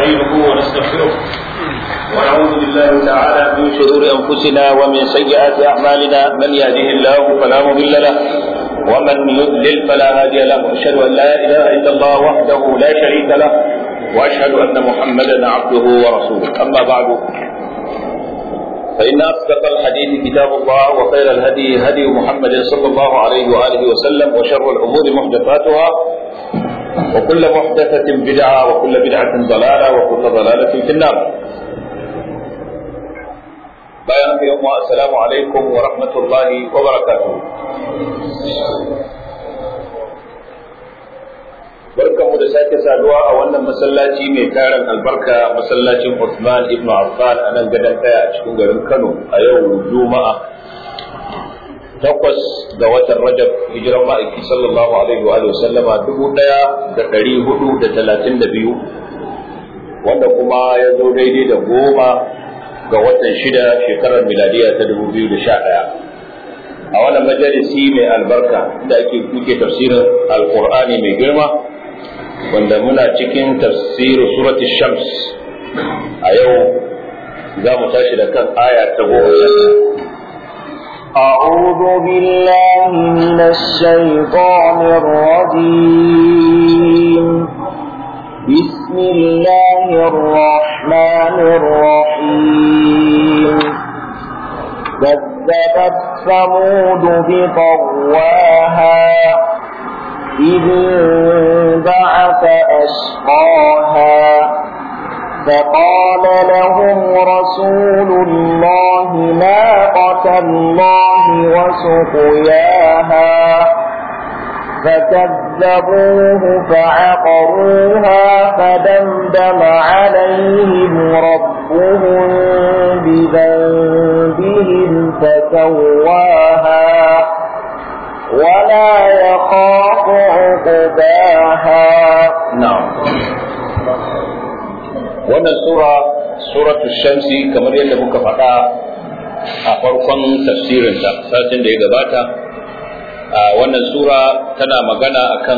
ونستعينه ونستغفره ونعوذ بالله تعالى من شرور انفسنا ومن سيئات اعمالنا من يهده الله فلا مضل له ومن يضلل فلا هادي له واشهد ان لا اله الا الله وحده لا شريك له واشهد ان محمدا عبده ورسوله اما بعد فإن أصدق الحديث كتاب الله وخير الهدي هدي محمد صلى الله عليه وآله وسلم وشر الأمور محدثاتها وكل محدثة بدعة وكل بدعة ضلالة وكل ضلالة في النار بيان يوم السلام عليكم ورحمة الله وبركاته barkanmu da sake saduwa a wannan masallaci mai tarin albarka masallacin Uthman ibn Affan a nan gadon kaya a cikin garin Kano a yau Juma'a takwas ga watan Rajab hijiran ma'aiki sallallahu alaihi wa sallama dubu ɗaya da ɗari hudu da talatin da biyu wanda kuma ya zo daidai da goma ga watan shida shekarar miladiya ta dubu biyu da sha ɗaya a wannan majalisi mai albarka da ake kuke tafsirin alkur'ani mai girma wanda muna cikin tafsirin suratul shams a yau za mu tashi da kan aya ta goma أعوذ بالله من الشيطان الرجيم بسم الله الرحمن الرحيم كذبت ثمود بطواها إذ انبعث أشقاها فقال لهم رسول الله ناقة الله وسقياها فكذبوه فعقروها فدمدم عليهم ربهم بذنبهم فسواها ولا يخاف عقباها نعم wannan sura suratul shamsi kamar yadda muka faɗa a farkon tafsirinta satin da ya gabata wannan sura tana magana akan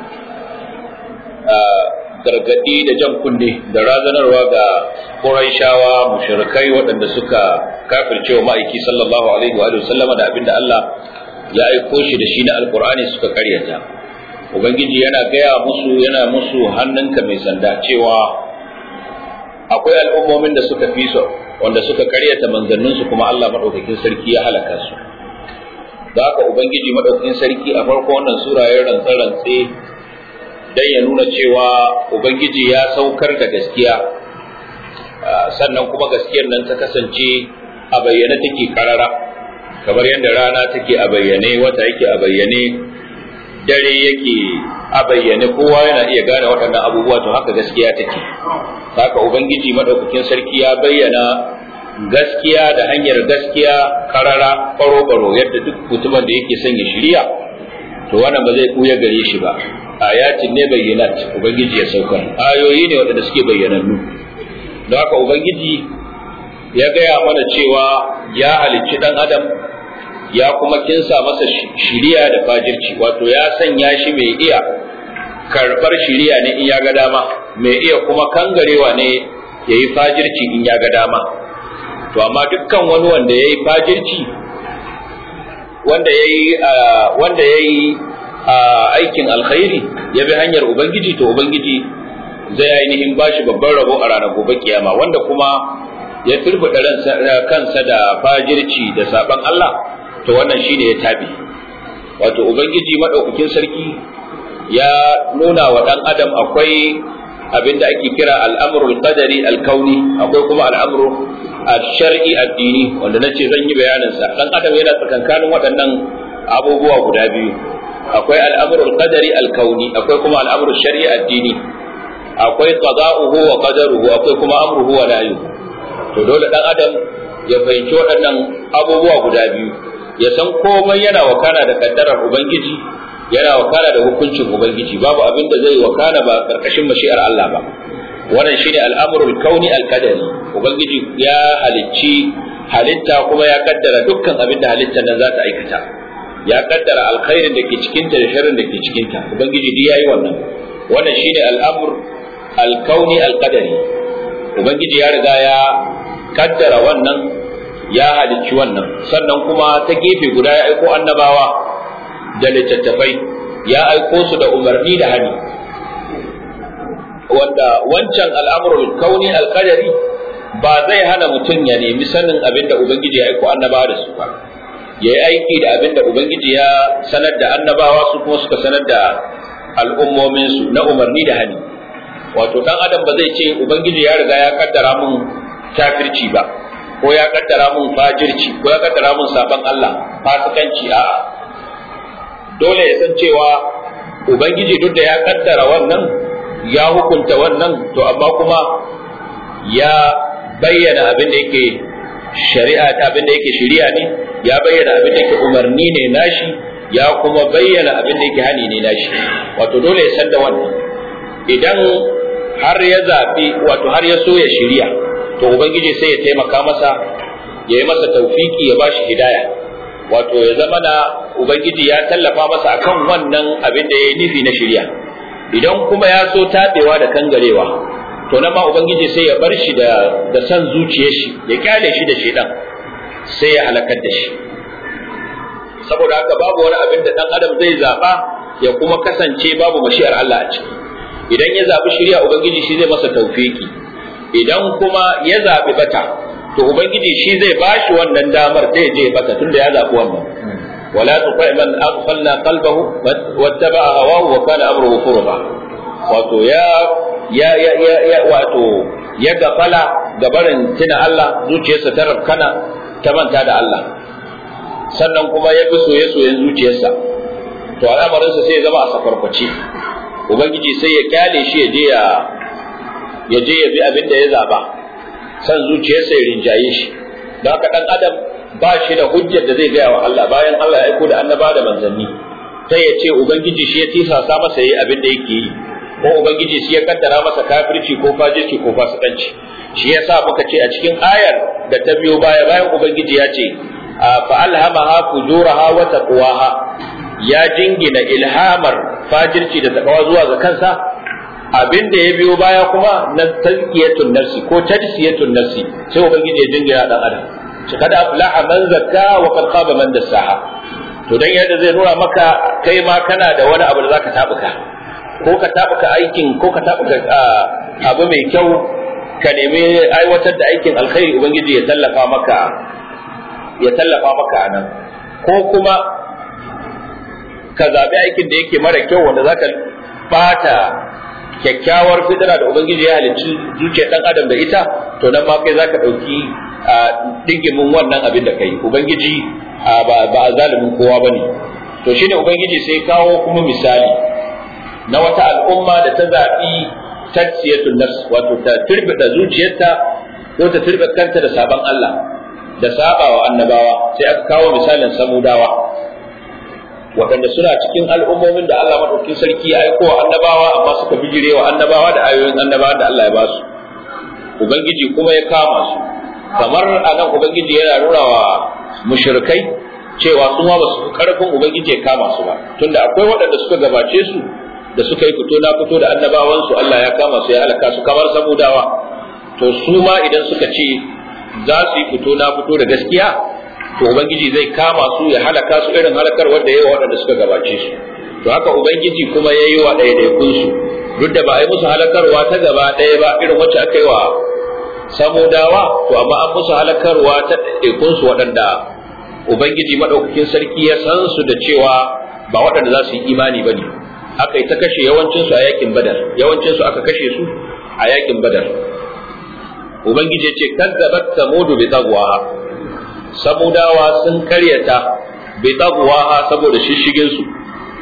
gargaɗi da jan kunne da razanarwa ga Qurayshawa mushrikai waɗanda suka kafirce wa ma'aiki sallallahu alaihi wa sallama da abinda Allah ya aiko shi da shi na alkur'ani suka karyata ubangiji yana gaya musu yana musu hannunka mai sanda cewa akwai al'ummomin da suka fi su wanda suka karyata manzanninsu kuma Allah madaukakin sarki ya halaka su da haka ubangiji madaukakin sarki a farko wannan sura ya rantsa rantse dan ya nuna cewa ubangiji ya saukar da gaskiya sannan kuma gaskiyar nan ta kasance a bayyane take karara kamar yadda rana take a bayyane wata yake a bayyane dare yake a bayyane kowa yana iya gane waɗannan abubuwa to haka gaskiya take haka ubangiji madaukakin sarki ya bayyana gaskiya da hanyar gaskiya karara baro-baro yadda duk mutumin da yake son ya shirya to wannan ba zai kuya gare shi ba ayatin ne bayyanat ubangiji ya saukar ayoyi ne waɗanda suke bayyanannu don haka ubangiji ya gaya mana cewa ya halicci ɗan adam ya kuma kinsa masa shiriya da fajirci wato ya sanya shi mai iya karɓar shiriya ne in ya ga dama mai iya kuma kangarewa ne ya yi fajirci in ya ga dama to amma dukkan wani wanda ya yi fajirci wanda ya yi wanda ya yi aikin alkhairi ya bi hanyar ubangiji to ubangiji zai ainihin bashi babban rabo a ranar gobe kiyama wanda kuma ya turbuɗe kansa da fajirci da saban Allah to wannan shine ya tabi wato ubangiji madaukakin sarki ya nuna wa dan adam akwai abinda ake kira al'amrul qadari al-kauni akwai kuma al'amru al-shar'i addini wanda nace zan yi bayanin sa dan adam yana tsakankanin waɗannan abubuwa guda biyu akwai al'amrul qadari al-kauni akwai kuma al'amrul shar'i addini akwai qada'uhu wa qadaruhu akwai kuma amruhu wa nahyuhu to dole dan adam ya fahimci waɗannan abubuwa guda biyu ya san komai yana wakana da kaddarar ubangiji yana wakana da hukuncin ubangiji babu abin da zai wakana ba karkashin mashi'ar Allah ba wannan shine al'amrul kauni al-qadari ubangiji ya halicci halitta kuma ya kaddara dukkan abin da halittar nan za ta aikata ya kaddara alkhairin da ke cikinta da sharrin da ke cikinta ubangiji duk yayi wannan wannan shine al'amr alkauni alqadari ubangiji ya riga ya kaddara wannan ya halicci wannan sannan kuma ta gefe guda ya aiko annabawa da littattafai ya aiko su da umarni da hani wanda wancan al'amurul kauni alqadari ba zai hana mutum ya nemi sanin abin da ubangiji ya aiko annabawa da su ba ya yi aiki da abin da ubangiji ya sanar da annabawa su kuma suka sanar da al'ummominsu na umarni da hani wato dan adam ba zai ce ubangiji ya riga ya kaddara mun kafirci ba ko ya kaddara mun fajirci ko ya kaddara mun saban Allah fasikanci a'a dole ya san cewa ubangiji duk da ya kaddara wannan ya hukunta wannan to amma kuma ya bayyana abin da yake shari'a ta abin da yake shari'a ne ya bayyana abin da yake umarni ne nashi ya kuma bayyana abin da yake hani ne nashi wato dole ya san da wannan idan har ya zafi wato har ya so ya shirya to ubangiji sai ya taimaka masa ya yi masa taufiki ya bashi hidaya wato ya zama na ubangiji ya tallafa masa akan wannan abin da ya yi nufi na shirya idan kuma ya so tabewa da kangarewa to nan ma ubangiji sai ya bar shi da da san zuciyar shi ya kyale shi da shedan sai ya halakar da shi saboda haka babu wani abin da dan adam zai zaba ya kuma kasance babu mashi'ar Allah a ciki idan ya zabi shirya ubangiji shi zai masa tawfiki idan kuma ya zabi bata to ubangiji shi zai bashi wannan damar da ya je bata tunda ya zabi wannan wala tuqi man aghfalna qalbahu wattaba'a hawahu wa kana amruhu furba wato ya ya ya ya, ya wato ya gafala gabarin tuna Allah zuciyarsa ta rabkana ta manta da Allah sannan kuma ya fi soye-soyen zuciyarsa to al'amarinsa sai ya zama a safarkwace ubangiji sai ya kyale shi ya je ya ya je ya bi abin da ya zaba san zuciyarsa ya rinjaye shi don haka dan adam ba shi da hujjar da zai gaya wa Allah bayan Allah ya aiko da annaba da manzanni sai ya ce ubangiji shi ya tisasa masa yi abin da yake yi ko ubangiji shi ya kaddara masa kafirci ko fajirci ko fasikanci shi yasa muka ce a cikin ayar da ta biyo baya bayan ubangiji ya ce fa alhamaha fujuraha wa taqwaha ya jingina ilhamar fajirci da takawa zuwa ga kansa abin da ya biyo baya kuma na tazkiyatun nafsi ko tajsiyatun nafsi sai ubangiji ya jingina dan adam shi kada aflaha man zakka wa qad khaba man dassaha to dan yadda zai nuna maka kai ma kana da wani abu da zaka tabuka ko ka tabuka aikin ko ka tabuka abu mai kyau ka nemi aiwatar da aikin alkhairi ubangiji ya tallafa maka ya tallafa maka anan ko kuma ka zabi aikin da yake mara kyau wanda zaka bata kyakkyawar fitira da ubangiji ya halicci zuciyar dan adam da ita to nan ma kai zaka dauki dingimin wannan abin da kai ubangiji ba ba zalimin kowa bane to shine ubangiji sai kawo kuma misali na wata al'umma da ta zabi tatsiyatul nafs wato ta turbida zuciyarta ko ta turbida kanta da sabon Allah da sabawa annabawa sai aka kawo misalin samudawa waɗanda suna cikin al'ummomin da Allah maɗaukin sarki ya aiko wa annabawa amma suka bijire wa annabawa da ayoyin annabawa da Allah ya ba su ubangiji kuma ya kama su kamar a nan ubangiji yana nuna wa mushrikai cewa su ma ba su fi karfin ubangiji ya kama su ba tunda akwai waɗanda suka gabace su da suka yi fito na fito da annabawan su Allah ya kama su ya halaka su kamar samudawa to su ma idan suka ce za su yi fito na fito da gaskiya to ubangiji zai kama su ya halaka su irin halakar wanda yayi waɗanda suka gabace su to haka ubangiji kuma yayi wa ɗaiɗaikun su duk da ba a yi musu halakarwa ta gaba ɗaya ba irin wacce aka yi wa samudawa to amma an musu halakarwa ta ɗaiɗaikun su waɗanda ubangiji madaukakin sarki ya san su da cewa ba waɗanda za su yi imani bane aka yi ta kashe yawancin su a yakin badar yawancin su aka kashe su a yakin badar ubangiji ya ce kazzabat samudu bi tagwaha samudawa sun karyata bi tagwaha saboda shishigin su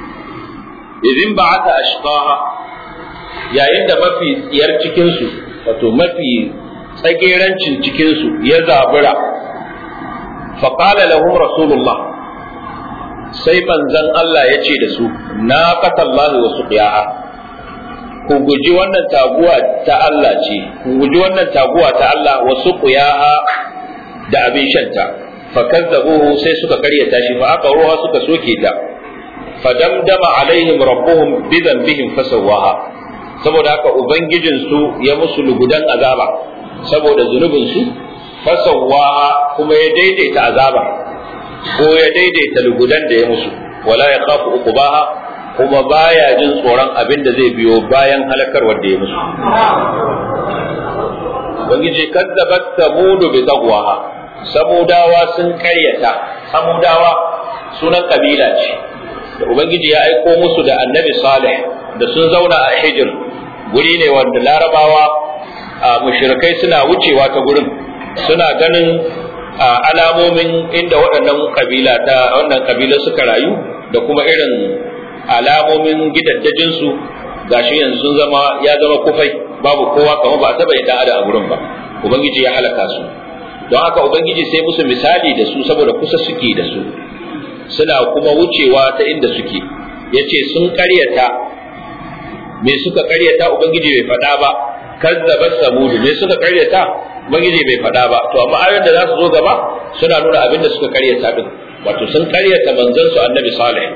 idin ba'ata ashqaha yayin da mafi tsiyar cikin su wato mafi tsagerancin cikin su ya zabura fa qala lahum rasulullah sai manzon Allah ya ce da su na qatallahi wa suqiyaha ku guji wannan taguwa ta Allah ce ku guji wannan taguwa ta Allah wa suqiyaha da abin shanta fakazzabuhu sai suka karyata shi fa aka ruwa suka soke ta fadamdama alaihim rabbuhum bi dhanbihim fasawaha saboda haka ubangijinsu ya musu lugudan azaba saboda zunubinsu fasawa kuma ya daidaita azaba ko ya daidaita lugudan da ya musu wala ya khafu uqubaha kuma baya jin tsoron abin da zai biyo bayan halakarwar da ya musu ubangiji kadzabat samudu bi taqwaha samudawa sun karyata samudawa sunan kabila ce da ubangiji ya aiko musu da annabi salih da sun zauna a hijir guri ne wanda larabawa a mushrikai suna wucewa ta gurin suna ganin alamomin inda waɗannan kabila ta wannan kabila suka rayu da kuma irin alamomin gidaddajinsu gashi yanzu sun zama ya zama kufai babu kowa kamar ba taba yadda ada a gurin ba ubangiji ya halaka su don haka ubangiji sai musu misali da su saboda kusa suke da su suna kuma wucewa ta inda suke yace sun karyata me suka karyata ubangiji bai faɗa ba kazzabat samud me suka karyata ubangiji bai faɗa ba to amma ayoyin da za su zo gaba suna nuna abin da suka karyata din wato sun karyata manzon su annabi salih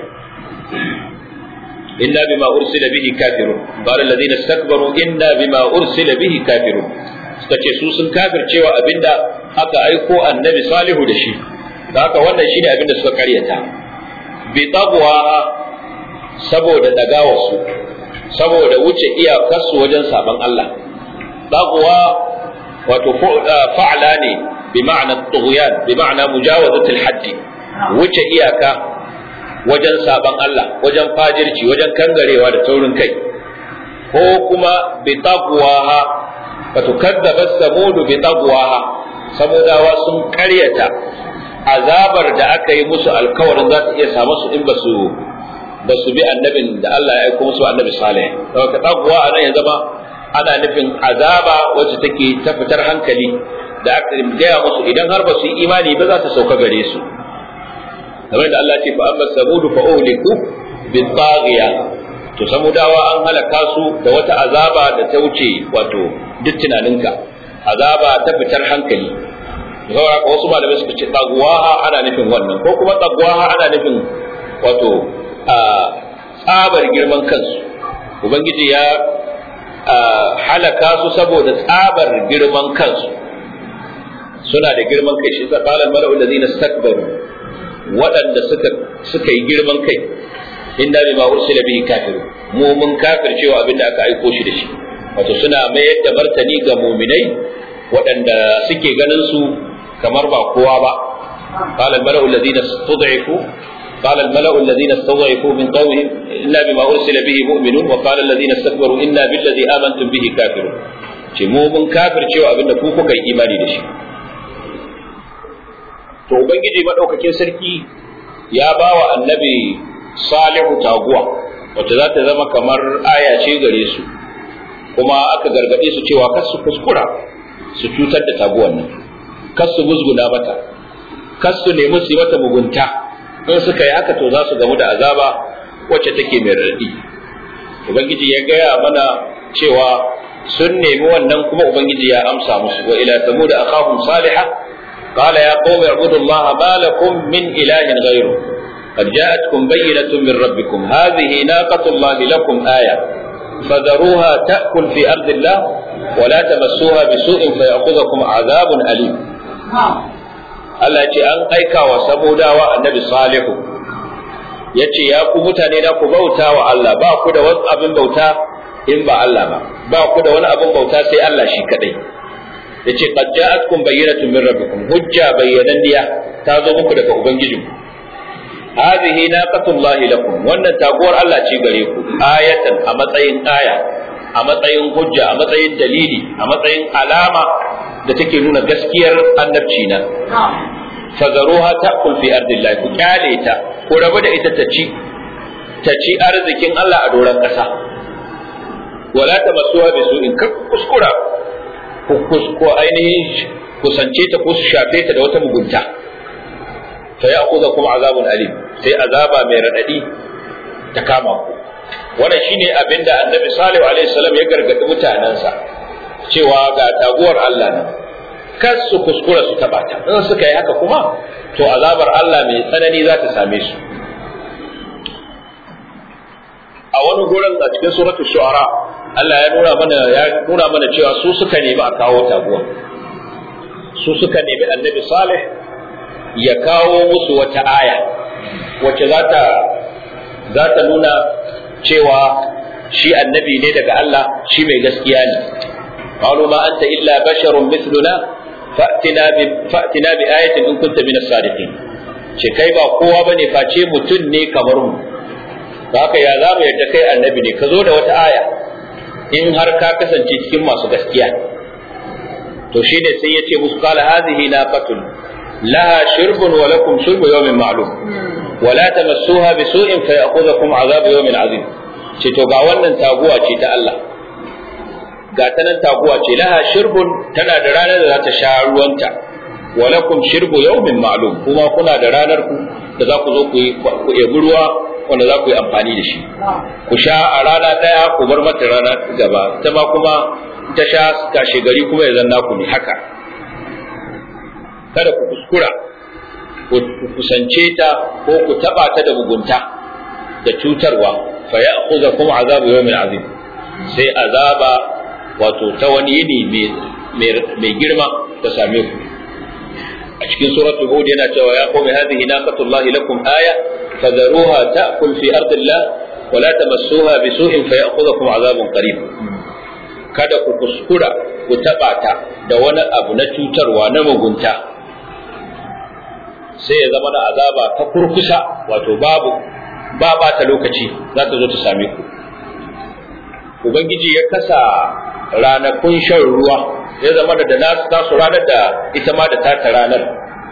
inna bima ursila bihi kafirun qala alladhina istakbaru inna bima ursila bihi kafirun suka ce su sun kafircewa abinda aka aiko annabi salihu da shi da haka wannan shine abinda suka karyata bi taqwa saboda dagawarsu saboda wuce iyakarsu wajen saban Allah taqwa wato fa'ala ne bi ma'ana tughyan bi ma'ana mujawazatul haddi wuce iyaka wajen saban Allah wajen fajirci wajen kangarewa da taurin kai ko kuma bi taqwaha wato kadzaba samudu bi taqwaha samudawa sun karyata azabar da aka yi musu alkawarin za ta iya samu su in basu basu bi annabin da Allah ya aika musu annabi salih saboda taqwa anan ya zama ana nufin azaba wacce take ta fitar hankali da aka gaya musu idan har ba su yi imani ba za ta sauka gare su kamar da Allah ce fa amma samudu fa uhliku bi taghiya to samudawa an halaka su da wata azaba da ta wuce wato duk tunaninka azaba ta fitar hankali saboda haka wasu malamai suka ce tagwaha ana nufin wannan ko kuma tagwaha ana nufin wato a tsabar girman kansu ubangiji ya halaka su saboda tsabar girman kansu suna da girman kai shi qala al-mala'u allazina istakbaru waɗanda suka suka yi girman kai inna bima ursila bihi kafir mu mun kafir cewa abinda aka aiko shi da shi wato suna mayar da martani ga muminai waɗanda suke ganin su kamar ba kowa ba qala al-mala'u allazina istud'ifu قال الملأ الذين استضعفوا من قومهم إنا بما أرسل به مؤمنون وقال الذين استكبروا إنا بالذي آمنتم به كافرون ce mu mun kafircewa abin da ku kuka yi imani da shi to ubangiji madaukakin sarki ya ba wa annabi salihu taguwa wacce za ta zama kamar aya ce gare su kuma aka gargaɗe su cewa kar su kuskura su cutar da taguwan nan kar su musguna mata kar su nemi su yi mata mugunta in suka yi haka to za su gamu da azaba wacce take mai raɗi ubangiji ya gaya mana cewa sun nemi wannan kuma ubangiji ya amsa musu wa ila samud akhahum salihah qala ya qaumi ibudu allaha ma lakum min ilahin ghayru قد جاءتكم بينة من ربكم هذه ناقة الله لكم آية فذروها تأكل في أرض الله ولا تمسوها بسوء فيأخذكم عذاب أليم Allah ce an aika wa samudawa annabi salihu ya ce ya ku mutane na ku bauta wa Allah ba ku da wani abin bauta in ba Allah ba ba ku da wani abin bauta sai Allah shi kadai ya ce qad ja'atkum bayyinatun min rabbikum hujja bayyananniya ta zo muku daga ubangijinku hadhihi naqatullahi lakum wannan taguwar Allah ce gare ku ayatan a matsayin aya a matsayin hujja a matsayin dalili a matsayin alama da take nuna gaskiyar annabci na fazaruha ta'kul fi ardillah ku kyale ta ku rabu da ita ta ci ta ci arzikin Allah a doron ƙasa wala tamassuha bi su'in kar kuskura ku kusko ainihin kusance ta ko su shafe ta da wata mugunta fa ya'khudhukum azabun alim sai azaba mai radadi ta kama ku wannan shine abinda annabi salihu alaihi salam ya gargadi mutanansa cewa ga taguwar Allah nan kar su kuskura su taba ta in suka yi haka kuma to azabar Allah mai tsanani za ta same su a wani gurin a cikin suratul shu'ara Allah ya nuna mana ya nuna mana cewa su suka nemi a kawo taguwa su suka nemi annabi Salih ya kawo musu wata aya wacce za ta za ta nuna cewa shi annabi ne daga Allah shi mai gaskiya ne qalu ma anta illa basharun mithluna fa'tina bi fa'tina bi ayatin in kunta min as-sadiqin ce kai ba kowa bane face mutum ne kamar mu haka ya za mu yadda kai annabi ne ka zo da wata aya in har ka kasance cikin masu gaskiya to shi ne sai ya ce musu qala hadhihi naqatun laha shirbun wa lakum shirbu yawmin ma'lum wa la tamassuha bisu'in fa ya'khudhukum 'adhabu yawmin 'azim ce to ga wannan taguwa ce ta Allah ga ta nan taguwa ce laha shirbun tana da ranar da za ta sha ruwanta wa lakum shirbu yawmin ma'lum kuma kuna da ranar ku da za ku zo ku yi ku ebi ruwa wanda za ku yi amfani da shi ku sha a rana ɗaya ku bar mata rana gaba ta ma kuma ta sha kashe gari kuma ya zanna ku ne haka kada ku kuskura ku kusance ta ko ku taba ta da mugunta da cutarwa fa ya'khudhukum azabu yawmin azim sai azaba wato ta wani yini mai girma ta same ku a cikin suratul hud yana cewa ya qawmi hadhihi naqatullahi lakum aya fadharuha ta'kul fi ardillah wa la tamassuha bisu'in fayakhudhukum azabun qarib kada ku kuskura ku taba ta da wani abu na cutarwa na mugunta sai ya zama na azaba ta kurkusa wato babu ba ba ta lokaci za ta zo ta same ku ubangiji ya kasa ranakun shan ruwa ya zama da nasu tasu ranar da ita ma da tata ranar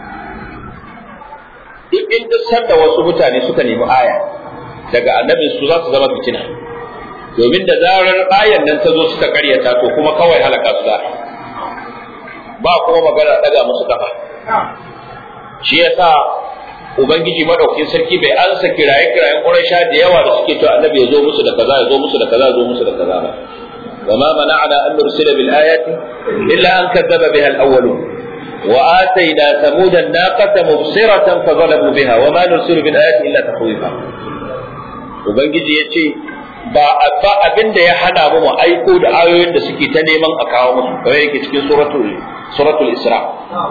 duk in duk sanda wasu mutane suka nemi aya daga annabin su za su zama fitina domin da zarar ayan nan ta zo suka karyata to kuma kawai halaka su za ba kuma magana daga musu kafa shi yasa ubangiji madaukakin sarki bai ansa kiraye kirayen quraisha da yawa da suke to annabi ya zo musu da kaza ya zo musu da kaza ya zo musu da kaza ba وما منعنا أن نرسل بالآيات إلا أن كذب بها الأولون وآتينا ثمود الناقة مبصرة فظلموا بها وما نرسل بالآيات إلا تخويفا وبنجي يتي ba ba abin da ya hana mu mu aiko da ayoyin da suke ta neman a kawo musu kamar yake cikin suratul suratul isra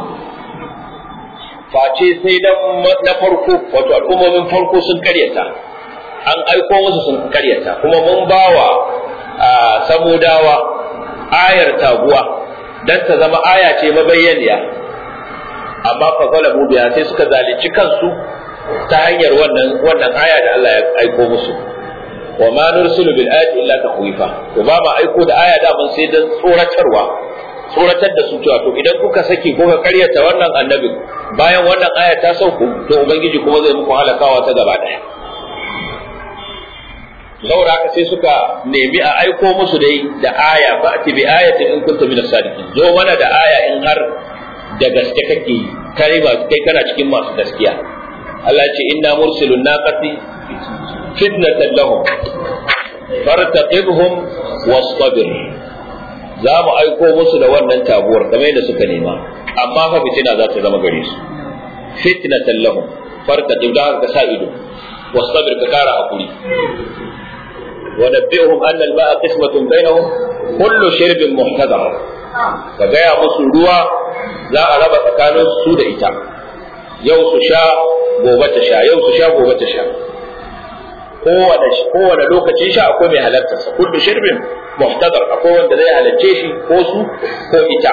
face sai dan na farko wato al'ummomin farko sun karyata an aiko musu sun karyata kuma mun bawa a samudawa ayar taguwa dan ta zama aya ce mabayyaniya amma fa zalamu biya sai suka zalunci kansu ta hanyar wannan wannan aya da Allah ya aiko musu wa ma nursilu bil ayati illa takhwifa to ba ma aiko da aya da mun sai dan tsoratarwa tsoratar da su cewa to idan kuka saki kuka karyata wannan annabin bayan wannan aya ta sauku to ubangiji kuma zai muku halakawa ta gaba daya saboda haka sai suka nemi a aiko musu dai da aya fa ati bi ayatin in kuntum min as-sadiqin zo mana da aya in har da gaske kake kai ba kai kana cikin masu gaskiya Allah ya ce inna mursilun naqati fitnatan lahum fartaqibhum wastabir za mu aiko musu da wannan tabuwar kamar yadda suka nema amma fa fitina za ta zama gare su fitnatan lahum fartaqib da ka sa ido wastabir ka kara hakuri ونبئهم أن الماء قسمة بينهم كل شرب محتضر فجاء musu ruwa za a raba tsakanin su da ita yau su sha gobe ta sha yau su sha gobe ta sha kowane kowane lokacin sha akwai mai halartar sa kullu shirbin muhtadar akwai wanda zai halarce shi ko su ko ita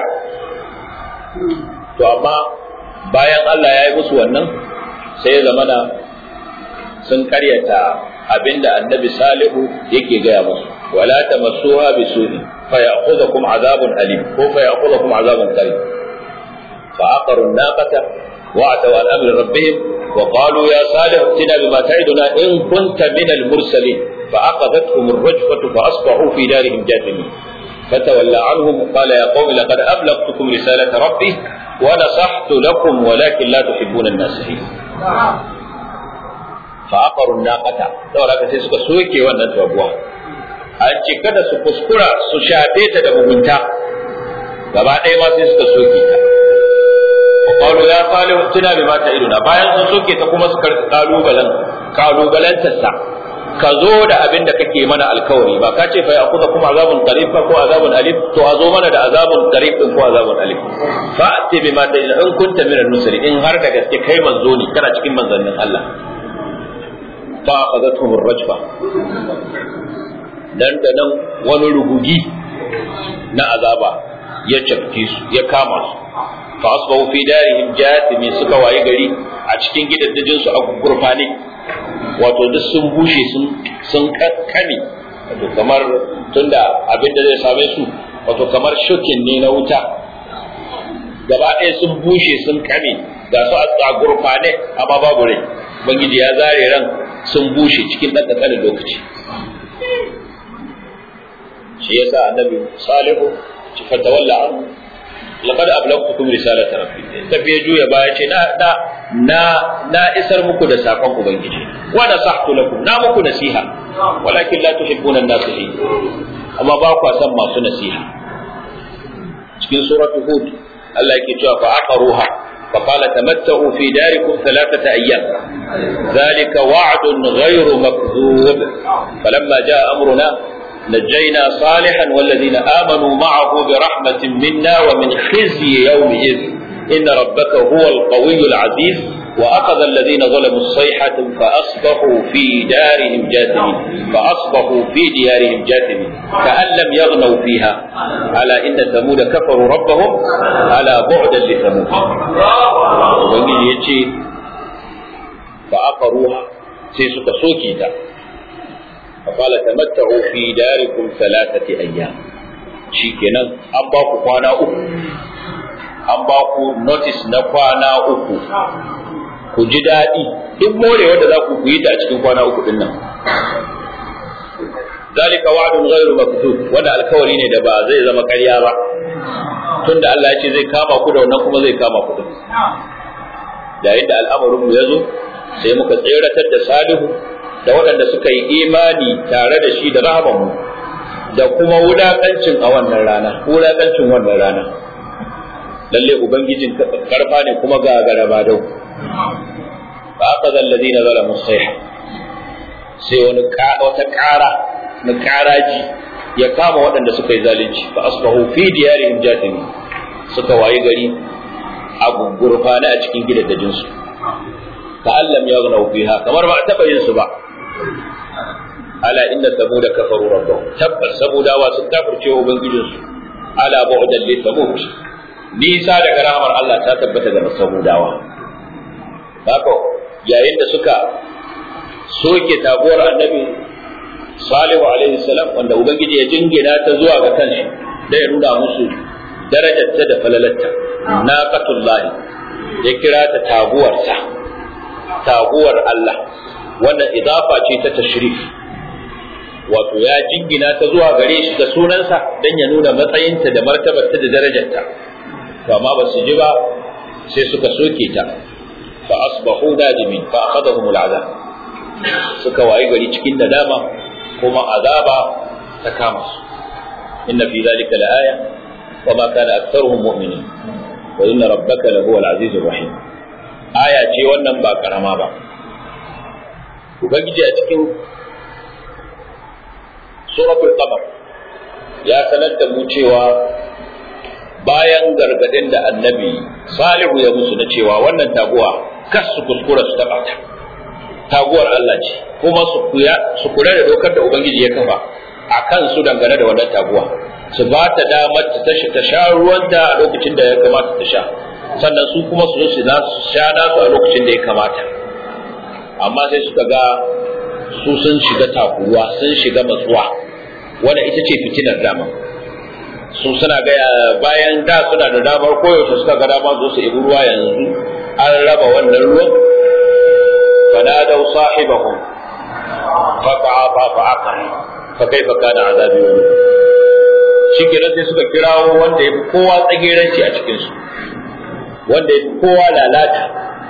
to amma bayan Allah ya yi musu wannan sai ya zamana sun karyata abinda annabi salihu yake gaya musu wala tamassuha bisu'i fa ya'khudhukum azabun alim ko fa ya'khudhukum azabun qareeb fa aqaru an-naqata wa ataw an amri rabbihim wa qalu ya salih tina bima ta'iduna in kunta min al-mursalin fa aqadathum ar-rajfatu fa asbahu fi darihim jathimin فتولى عنهم وقال يا قوم لقد أبلغتكم رسالة ربي ونصحت لكم ولكن لا تحبون الناصحين fa aqaru naqata saboda haka sai suka soke wannan tabuwa an ce kada su kuskura su shafe ta da mugunta gaba ɗaya ma sai suka soke ta qalu ya salihu tuna bima ta'iduna bayan sun soke ta kuma suka kalubalen kalubalantar sa ka zo da abin da kake mana alkawari ba ka ce fa yaquza kuma azabun qarib ko azabun alif to a zo mana da azabun qarib ko azabun alif fa ati bima ta in kunta min al-nusri in har da gaske kai manzo ne kana cikin manzannin Allah fa akhadathum ar-rajfa dan da nan wani rugugi na azaba ya cafke su ya kama su fa asbahu fi darihim jatimi suka waye gari a cikin gidaddajin su a gurfane wato duk sun bushe sun sun kakkane wato kamar tunda abin da zai same su wato kamar shokin ne na wuta gaba ɗaya sun bushe sun kame ga su a gurfane amma babu rai ubangiji ya zare ran sun bushe cikin ɗan ƙanƙanin lokaci shi yasa annabi salihu ci fatawalla an laqad ablagtukum risalata rabbi tafi ya juya baya ce na na na na isar muku da sakon ubangiji wa nasahtu lakum na muku nasiha walakin la tuhibbuna an-nasihin amma ba ku san masu nasiha cikin suratul hud Allah yake cewa fa aqaruha فقال تمتعوا في داركم ثلاثة أيام ذلك وعد غير مكذوب فلما جاء أمرنا نجينا صالحا والذين آمنوا معه برحمة منا ومن خزي يومئذ إن ربك هو القوي العزيز وأخذ الذين ظلموا الصيحة فأصبحوا في دارهم جاثمين فأصبحوا في ديارهم جاثمين كأن لم يغنوا فيها على إن ثمود كفروا ربهم على بعدا لثمود وبنجي يجي فأقروها سيسك سوكيتا فقال تمتعوا في داركم ثلاثة أيام شيكنا أباكو قانا أكو أباكو نوتس نقانا أكو ku ji daɗi duk morewa da za ku yi ta a cikin kwana uku ɗin nan zalika wa'dun ghairu makdud wanda alkawari ne da ba zai zama ƙarya ba tunda Allah ya ce zai kama ku da wannan kuma zai kama ku din yayin da al'amarin mu yazo sai muka tseratar da Salihu da waɗanda suka yi imani tare da shi da rahaman mu da kuma wulakancin a wannan rana wulakancin wannan rana lalle ubangijin karfa ne kuma ga garaba dau fa aqadha alladhina zalamu sayha sai wani wata ƙara na ƙaraji ya kama waɗanda suka yi zalunci fa asbahu fi diyarihim jatimi suka wayi gari a gurfana a cikin gidaddajin su ka allam yaghnaw fiha kamar ba a taɓa yin su ba ala inna samuda kafaru rabbahum tabbas samudawa sun kafirce wa ubangijinsu ala bu'dan li samud nisa daga rahmar Allah ta tabbata ga samudawa haka yayin da suka soke taguwar annabi salihu alaihi salam wanda ubangiji ya jingina ta zuwa ga kanshi da ya nuna musu darajarta da falalatta naqatullahi ya kira ta taguwarsa taguwar Allah wannan idafa ce ta tashrif wato ya jingina ta zuwa gare shi da sunansa dan ya nuna matsayinta da martabarta da darajarta to amma ba su ji ba sai suka soke ta fa asbahu nadimin fa akhadhahum al'azab suka wayi gari cikin nadama kuma azaba ta kama su inna fi dhalika la'aya wa ma kana aktharuhum mu'minin wa inna rabbaka lahu al-azizur rahim aya ce wannan ba karama ba ubangiji a cikin suratul qamar ya sanar da mu cewa bayan gargadin da annabi salihu ya musu na cewa wannan taguwa kas su kuskura su taba ta taguwar Allah ce kuma su kuya su kula da dokar da ubangiji ya kafa a kan su dangane da wannan taguwa su ba ta damar ta ta sha ruwanta a lokacin da ya kamata ta sha sannan su kuma su zo su sha nasu a lokacin da ya kamata amma sai suka ga su sun shiga takuwa sun shiga matsuwa wanda ita ce fitinar dama su suna ga bayan da suna da damar koyaushe suka ga dama zo su ibi ruwa yanzu an raba wannan ruwan fanadau sahibahum fata'afa fa'aqar fa kaifa kana azabi wa shi kenan sai suka kirawo wanda ya fi kowa tsageranci a cikin su wanda ya fi kowa lalata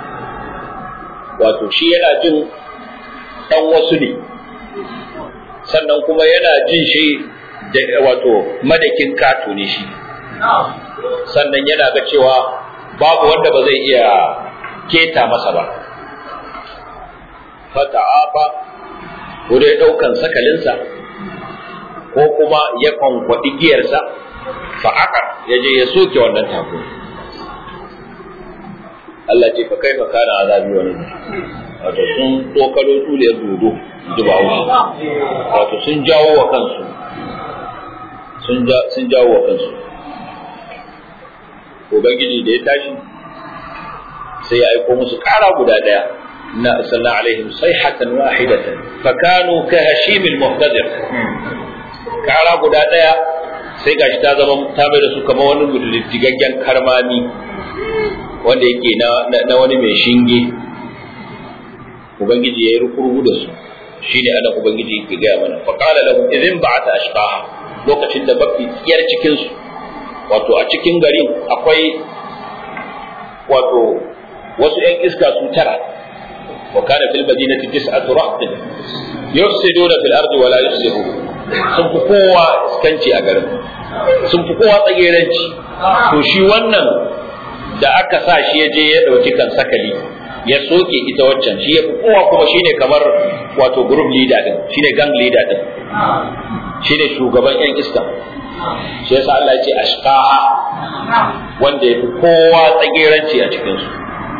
wato shi yana jin dan wasu ne sannan kuma yana jin shi da wato madakin kato ne shi sannan yana ga cewa babu wanda ba zai iya keta masa ba fata'afa ko dai ɗaukan sakalinsa ko kuma ya kwankwaɗi giyarsa fa'akar ya je ya soke wannan taku Allah ce fa kai fa kana azabi wani wato sun tsokalo tuliyar dodo ji ba wato sun jawo wa kansu sun jawo wa kansu ubangiji da ya tashi sai ya aiko musu ƙara guda ɗaya na sallallahu alaihim sayhatan wahidatan fakanu ka hashimil muhtadir ƙara guda ɗaya sai gashi ta zama ta mai da su kamar wani gudundigaggen karmami wanda yake na wani mai shinge ubangiji ya yi rukurugu da su shine anan ubangiji yake gaya mana faqala lahum idhin ba'ata ashqaha lokacin da mafi tsiyar cikin su wato a cikin garin akwai wato wasu ‘yan iska su tara wa kana fil madinati tis'atu rahtin yufsiduna fil ardi wa la yufsidu sun fi kowa iskanci a garin sun fi kowa tsageranci to shi wannan da aka sa shi ya je ya dauki kan sakali ya soke ita waccan shi ya fi kowa kuma shine kamar wato group leader din shine gang leader din shine shugaban ‘yan iska shi yasa Allah ya ce ashqaha wanda ya fi kowa tsageranci a cikinsu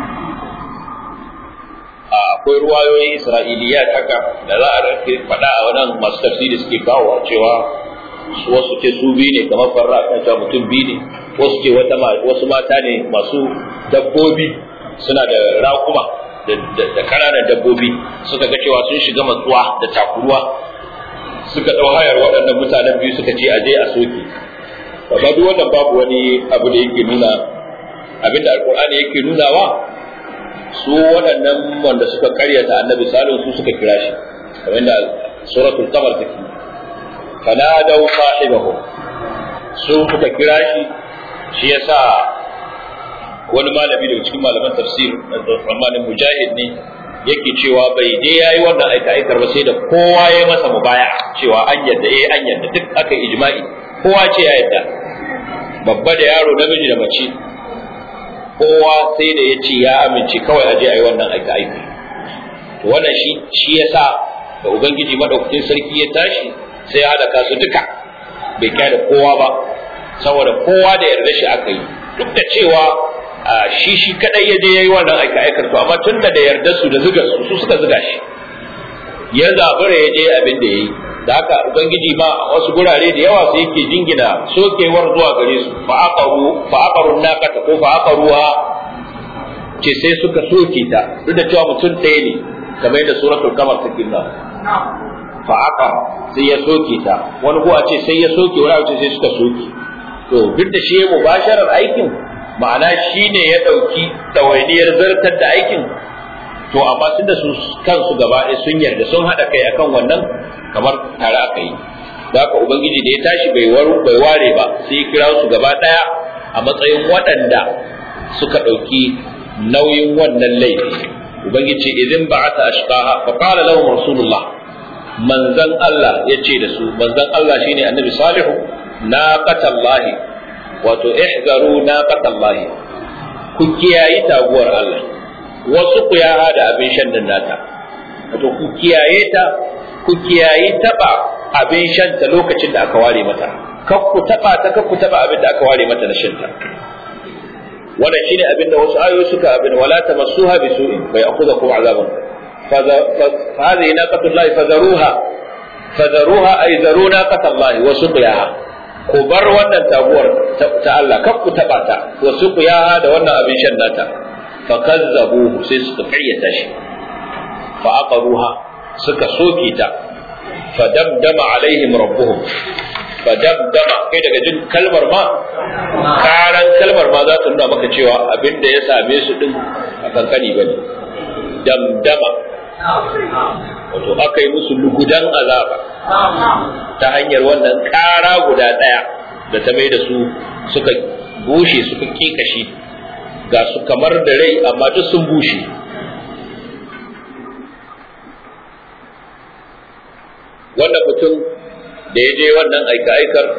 akwai ruwayoyin isra'iliya haka da za a faɗa a wannan masu tafsiri suke kawo cewa wasu ce su biyu ne kamar farra kan cewa mutum biyu ne wasu ce wasu mata ne masu dabbobi suna da raƙuma da ƙananan dabbobi suka ga cewa sun shiga matsuwa da takuruwa suka ɗau hayar waɗannan mutanen biyu suka ce aje a soke amma duk wannan babu wani abu da yake nuna abinda alkur'ani yake nunawa su waɗannan wanda suka karyata annabi salihu su suka kira shi kamar da suratul qamar take fanadaw sahibahu su suka kira shi shi yasa wani malami daga cikin malaman tafsir Rahmanin Mujahid ne yake cewa bai dai yayi wannan aika aikar ba sai da kowa ya masa mubaya cewa an yadda eh an yadda duk aka ijma'i kowa ce ya yadda babba da yaro namiji da mace kowa sai da ya ce ya amince kawai a je a yi wannan aika aika to wannan shi shi yasa da ubangiji madaukakin sarki ya tashi sai ya halaka su duka bai kai da kowa ba saboda kowa da yarda shi aka yi duk da cewa shi shi kadai ya je yayi wannan aika aikar to amma tunda da yarda su da zuga su su suka zuga shi ya zabura ya je abin da yayi da haka ubangiji ma wasu gurare da yawa sai yake jingina sokewar zuwa gare su fa aqaru fa aqaru naqata ko fa aqaruha ce sai suka soke ta duk da cewa mutum ɗaya ne kamar yadda suratul kamar take nuna fa aqar sai ya soke ta wani ko a ce sai ya soke wani ce sai suka soke to duk da shi mubasharar aikin ma'ana shi ne ya ɗauki ɗawainiyar zartar da aikin to amma tunda su kansu gaba ɗaya sun yarda sun haɗa kai akan wannan kamar tare aka yi da haka ubangiji da ya tashi bai bai ware ba sai kira su gaba ɗaya a matsayin waɗanda suka ɗauki nauyin wannan laifi ubangiji idan ba'ata ashqaha fa qala lahum rasulullah manzan Allah ya ce da su manzan Allah shine annabi salihu naqatallahi wato ihzaru naqatallahi ku kiyayi taguwar Allah wasu ku ya da abin shan nan nata wato ku kiyaye ta ku kiyayi taba abin shan ta lokacin da aka ware mata kar ku taba ta kar ku taba abin da aka ware mata na shan ta wannan shine abin da wasu ayoyi suka abin wala tamassuha bisu'in fa ya'khudhukum azabun فهذه ناقة الله فذروها فذروها أي ذروا ناقة الله وسقياها ku bar wannan taguwar ta Allah kar ku taba ta wa suqiyaha da wannan abin shan nata fa kazzabuhu sai suka kayyata shi fa aqaruha suka soke ta fa damdama alaihim rabbuhum fa damdama kai daga jin kalmar ma karan kalmar ma za ta nuna maka cewa abin da ya same su din a kankani bane damdama wato aka yi musu lugudan azaba ta hanyar wannan ƙara guda ɗaya da ta mai da su suka bushe suka kekashi ga su kamar da rai amma duk sun bushe wannan mutum da ya je wannan aika-aikar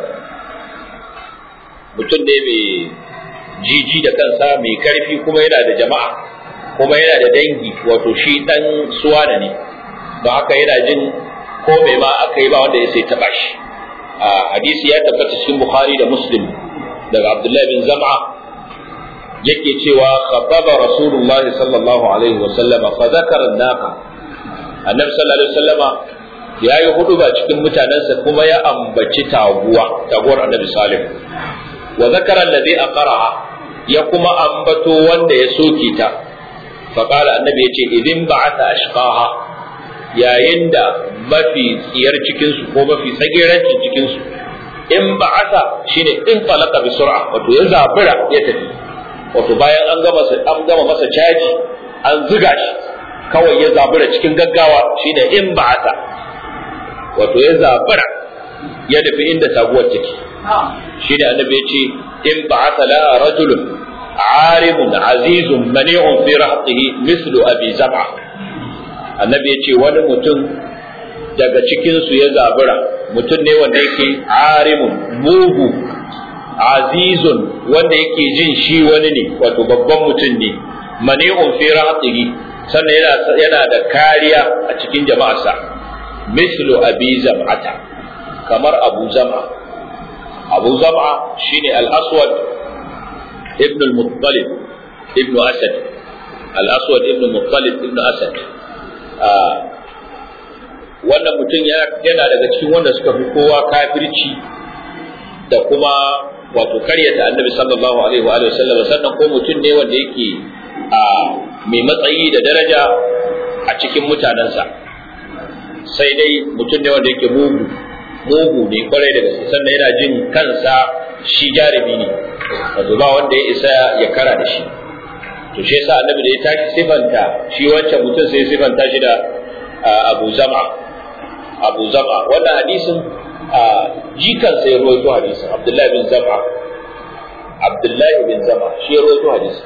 mutum ne mai jiji da kansa mai karfi kuma yana da jama'a kuma yana da dangi wato shi dan suwana ne don haka yana jin ko mai ma aka yi ba wanda ya sai taba shi a hadisi ya tabbata cikin bukhari da muslim daga abdullahi bin zam'a yake cewa khataba rasulullah sallallahu alaihi wa sallama fa zakara naqa annabi sallallahu alaihi wasallama ya yi hudu ba cikin mutanensa kuma ya ambaci taguwa taguwar annabi salim wa zakara alladhi aqra'a ya kuma ambato wanda ya soke ta fa qala annabi yace idin ba'atha ashqaha yayin da mafi tsiyar cikin su ko mafi tsagerancin cikin su in ba'atha shine in falaka bi sur'a wato ya zabura ya tafi wato bayan an gama an gama masa caji an zuga shi kawai ya zabura cikin gaggawa shine in ba'atha wato ya zabura ya tafi inda taguwar take shi da annabi ya ce in ba'atha la rajulun arimun azizun mani'un fi rahtihi mislu abi zab'a annabi ya ce wani mutum daga cikin su ya zabura mutum ne wanda yake arimun mugu azizun wanda yake jin shi wani ne wato babban mutum ne mani'un fi rahtihi sannan yana yana da kariya a cikin jama'arsa mislu abi zam'ata kamar abu zam'a abu zam'a shine al-aswad ibn al-muttalib ibn asad al-aswad ibn al-muttalib ibn asad wannan mutum yana daga cikin wanda suka fi kowa kafirci da kuma wato karyata annabi sallallahu alaihi wa alihi wasallam sannan ko mutum ne wanda yake a mai matsayi da daraja a cikin mutanensa sai dai mutum ne wanda yake mugu mugu ne kwarai da gaske sannan yana jin kansa shi jarumi ne wato ba wanda ya isa ya kara da shi to shi yasa annabi da ya tashi sifanta shi wancan mutum sai sifanta shi da Abu Zama Abu Zama wannan hadisin jikan sai ya rawaito hadisin Abdullahi bin Zama Abdullahi bin Zama shi ya rawaito hadisin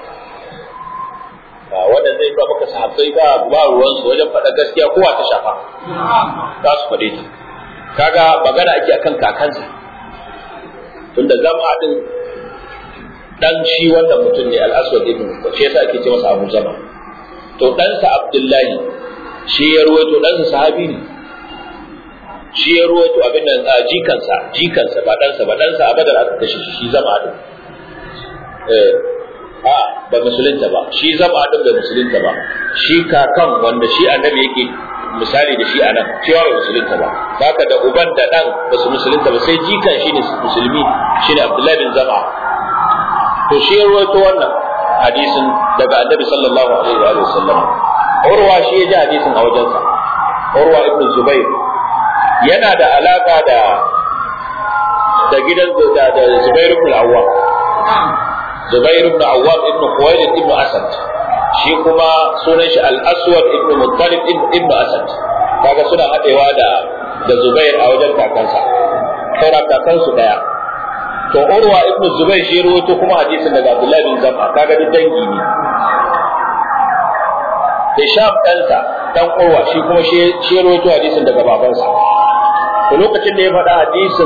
wannan zai ba maka sahabbai ba ba ruwan su wajen faɗa gaskiya kowa ta shafa za su faɗe ta kaga magana ake akan kakansa tunda zama din dan shi wannan mutum ne al-aswad ibn shi yasa ake ce masa abu zama to ɗansa abdullahi shi ya ruwaito ɗansa sahabi ne shi ya ruwaito abin nan a jikansa jikansa ba ɗansa ba ɗansa a badar aka kashe shi zama din eh a ba musulunta ba shi zama din bai musulunta ba shi kakan wanda shi annabi yake misali da shi a nan cewa bai musulunta ba haka da uban da dan ba su musulunta ba sai jikan shi ne musulmi shi ne abdullahi bin zama to shi ya rawaito wannan hadisin daga annabi sallallahu alaihi wa sallam urwa shi ya ji hadisin a wajensa urwa ibn zubair yana da alaka da da gidan da da zubair ibn awwam zubair ibn awwam ibn khuwailid ibn asad shi kuma sunan shi al-aswad ibn muttalib ibn asad kaga suna hadewa da da zubair a wajen kakansa saura kakansu daya to urwa ibn zubair shi rawaito kuma hadisin daga abdullahi bin zam'a kaga duk dangi ne hisham ɗansa dan urwa shi kuma shi rawaito hadisin daga babansa to lokacin da ya faɗa hadisin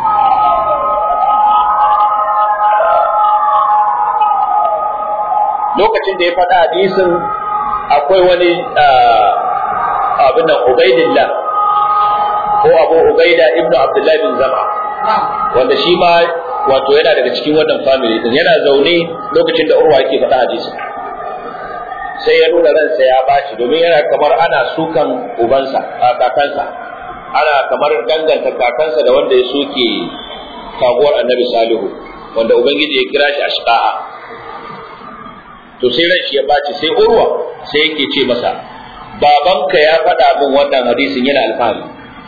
lokacin da ya faɗa hadisin akwai wani abin nan Ubaidillah ko Abu Ubaida ibnu Abdullah bin Zama wanda shi ma wato yana daga cikin wannan family din yana zaune lokacin da Urwa yake faɗa hadisin sai ya nuna ransa ya baci domin yana kamar ana sukan ubansa a kakansa ana kamar danganta kakansa da wanda ya soke kaguwar annabi salihu wanda ubangiji ya kira shi ashqa'a to sai ran shi ya baci sai urwa sai yake ce masa babanka ya faɗa min wannan hadisin yana alfahari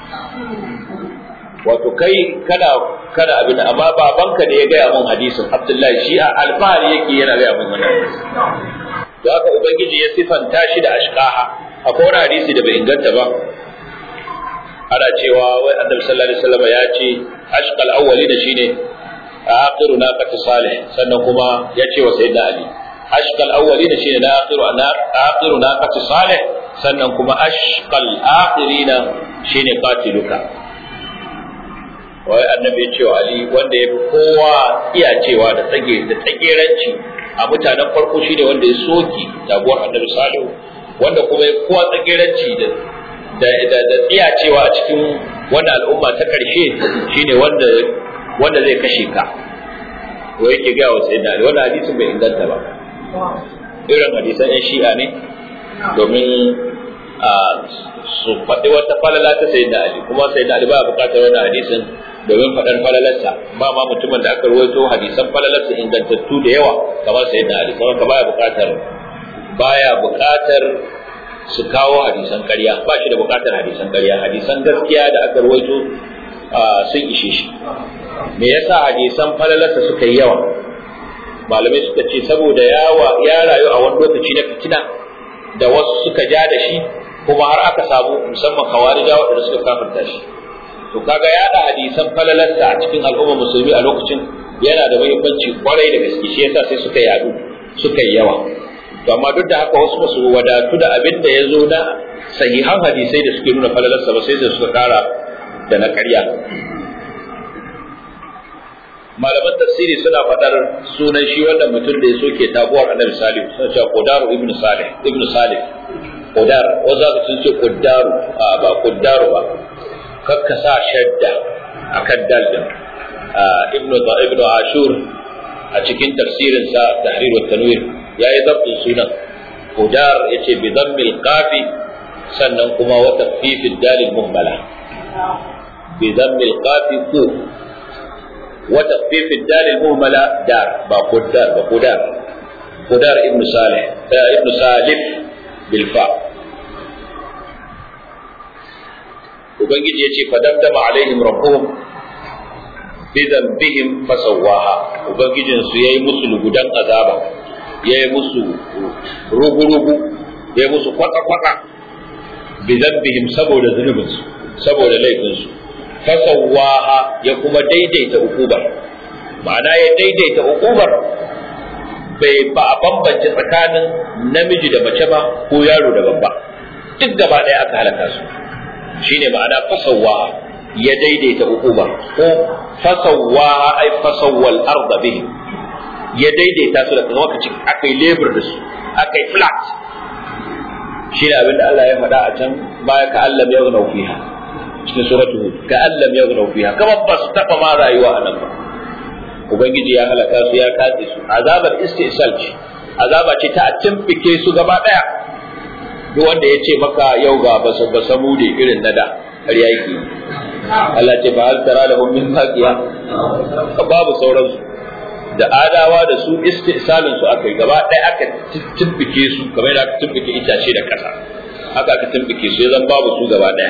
wato kai kana kana abin amma babanka ne ya gaya min hadisin abdullahi shi a alfahari yake yana gaya min wannan hadisin to haka ubangiji ya sifanta shi da ashqaha akwai wani hadisi da bai inganta ba ana cewa wai annabi sallallahu alaihi wasallam ya ce ashqal awwali da shine akhiru naqati salih sannan kuma ya ce wa sayyidina ali ashqal awwali da shine na akhiru na akhiru naqati salih sannan kuma ashqal akhirina shine qatiluka wai annabi ya ce wa ali wanda ya fi kowa iya cewa da tsage da tsageranci a mutanen farko shine wanda ya soki jagorar annabi salihu wanda kuma ya kowa tsageranci da da da da tsiyacewa a cikin wannan al'umma ta karshe shine wanda wanda zai kashe ka ko yake ga wa sayyidina Ali wannan hadisin bai inganta ba irin hadisan yan shi'a ne domin a su faɗi wata falala ta sayyidina Ali kuma sayyidina Ali ba buƙatar wannan hadisin domin faɗar falalarsa ba ma mutumin da aka ruwaito hadisan falalarsa ingantattu da yawa kamar sayyidina Ali kuma ka baya buƙatar baya buƙatar su kawo hadisan ƙarya ba shi da buƙatar hadisan ƙarya hadisan gaskiya da aka ruwaito sun ishe shi me yasa hadisan falalarsa suka yi yawa malamai suka ce saboda yawa ya rayu a wani lokaci na fitina da wasu suka ja da shi kuma har aka samu musamman kawarija waɗanda suka kafirta shi to kaga yaɗa hadisan falalarsa a cikin al'ummar musulmi a lokacin yana da muhimmanci kwarai da gaske shi yasa sai suka yadu suka yi yawa to amma duk da haka wasu basu wadatu da abin da ya zo na sahihan hadisai da suke nuna falalarsa ba sai da suka kara da na ƙarya malaman tafsiri suna faɗar sunan shi wannan mutum da ya soke tabuwar annabi salih suna cewa qudaru ibnu salih ibnu salih qudar wanda sun ce qudaru a ba qudaru ba kakka sa shadda akan dal din ibnu ibnu ashur a cikin tafsirin sa tahrir wa tanwir yayi zabtin sunan qudar yace bi dhammil qafi sannan kuma wa tafifid dalil muhmala bi dhammil qafi ku وتخفيف الدال المهملة دار بقدار بقدار قدار ابن صالح ابن سالم بالفاء ubangiji ya ce fadamdama alaihim rabbuhum bi dhanbihim fasawaha ubangijin su yayi musu lugudan azaba yayi musu rugu rugu yayi musu kwata kwata bi dhanbihim saboda zunubin su saboda laifin su fasawaha ya kuma daidaita ukubar ma'ana ya daidaita ukubar bai ba a bambance tsakanin namiji da mace ba ko yaro da babba duk gaba ɗaya aka halaka su shine ma'ana fasawaha ya daidaita ukubar ko fasawaha ai fasawwal arda bihi ya daidaita su da kuma kace akai labor da su akai flat shi ne abinda Allah ya faɗa a can baya ka Allah ya zauna fiha cikin suratu hud ka allam yaghnau fiha kamar ba su taba ma rayuwa a nan ba ubangiji ya halaka su ya katse su azabar istisal ce azaba ce ta timfike su gaba daya duk wanda ya ce maka yau ga ba ba samu da irin nada har yaki Allah ce ba hal tara lahum min baqiya babu sauran su da adawa da su istisalin su aka gaba daya aka timfike su kamar da aka timfike itace da kasa haka aka timfike su zan babu su gaba daya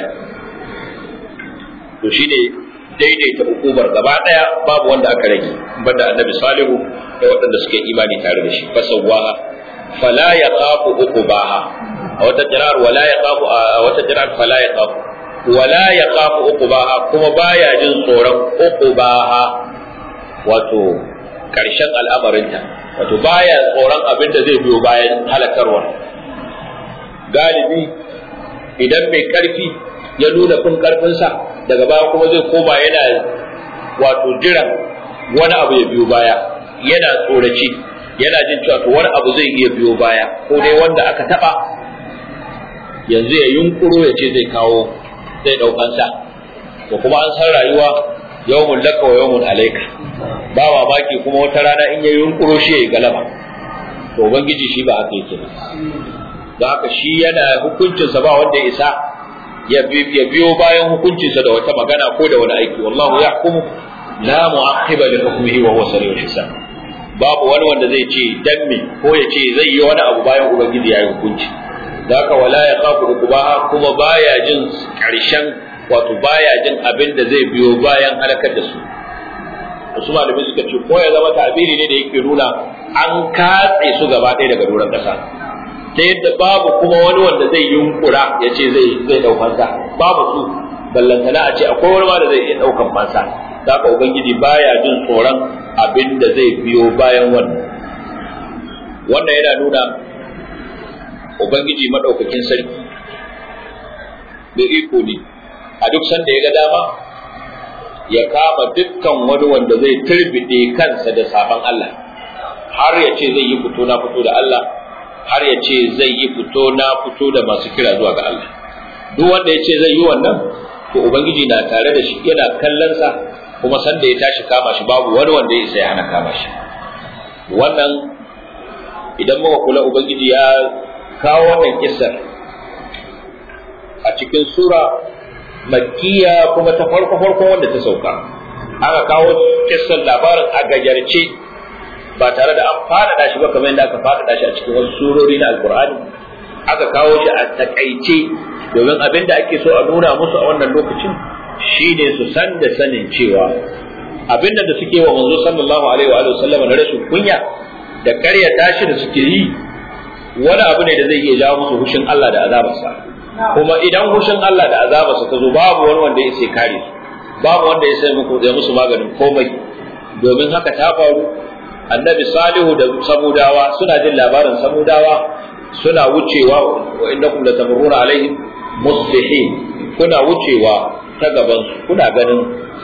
to shi ne daidaita hukumar gaba daya babu wanda aka rage banda annabi salihu da waɗanda suke imani tare da shi fasawaha fala yaqafu uqubaha a wata jirar wala yaqafu a wata jirar fala yaqafu wala yaqafu uqubaha kuma baya jin tsoron uqubaha wato karshen al'amarinta wato baya tsoron abin da zai biyo bayan halakarwa galibi idan mai karfi ya nuna fin karfinsa daga baya kuma zai koma yana wato jiran wani abu ya biyo baya yana tsoraci yana jin cewa to wani abu zai iya biyo baya ko dai wanda aka taba yanzu ya yunkuro ya ce zai kawo zai daukansa to kuma an san rayuwa yawmun laka wa yawmun alayka ba mamaki kuma wata rana in ya yunkuro shi ya yi galaba to ubangiji shi ba haka yake ba don haka shi yana hukuncinsa ba wanda ya isa ya biyo bayan hukuncinsa da wata magana ko da wani aiki wallahu yahkumu la mu'aqqiba li hukmihi wa huwa sari'ul hisab babu wani wanda zai ce dan me ko ya ce zai yi wani abu bayan ubangiji ya yi hukunci zaka wala ya khafu ukubaha kuma baya jin karshen wato baya jin abin da zai biyo bayan halakar da su wasu malamai suka ce ko ya zama ta'abiri ne da yake nuna an katse su gaba ɗaya daga doron ƙasa ta yadda babu kuma wani wanda zai yunkura ya ce zai zai ɗaukan sa babu su ballantana a ce akwai wani ma da zai iya ɗaukan fansa haka ubangiji baya jin tsoron abin da zai biyo bayan wannan wannan yana nuna ubangiji madaukakin sarki da iko ne a duk sanda ya ga dama ya kama dukkan wani wanda zai turbide kansa da sabon Allah har ya ce zai yi fito na fito da Allah har ya ce zai yi fito na fito da masu kira zuwa ga Allah duk wanda ya ce zai yi wannan to ubangiji na tare da shi yana kallon sa kuma san da ya tashi kama shi babu wani wanda ya isa ya hana kama shi wannan idan muka kula ubangiji ya kawo wannan kissar a cikin sura makkiya kuma ta farko farkon wanda ta sauka aka kawo kissar labarin a gajarce ba tare da an faɗaɗa shi ba kamar yadda aka faɗaɗa shi a cikin wasu surori na alkur'ani aka kawo shi a takaice domin abin da ake so a nuna musu a wannan lokacin shine su san da sanin cewa abin da suke wa manzo sallallahu alaihi wa sallam na rashin kunya da karya tashi da suke yi wani abu ne da zai iya jawo musu hushin Allah da azabarsa kuma idan hushin Allah da azabarsa ta zo babu wani wanda ya sai kare su babu wanda ya sai muku da musu maganin komai domin haka ta faru annabi salihu da samudawa suna jin labarin samudawa suna wucewa wa innakum latamurruna alaihim musbihin kuna wucewa ta gaban su kuna ganin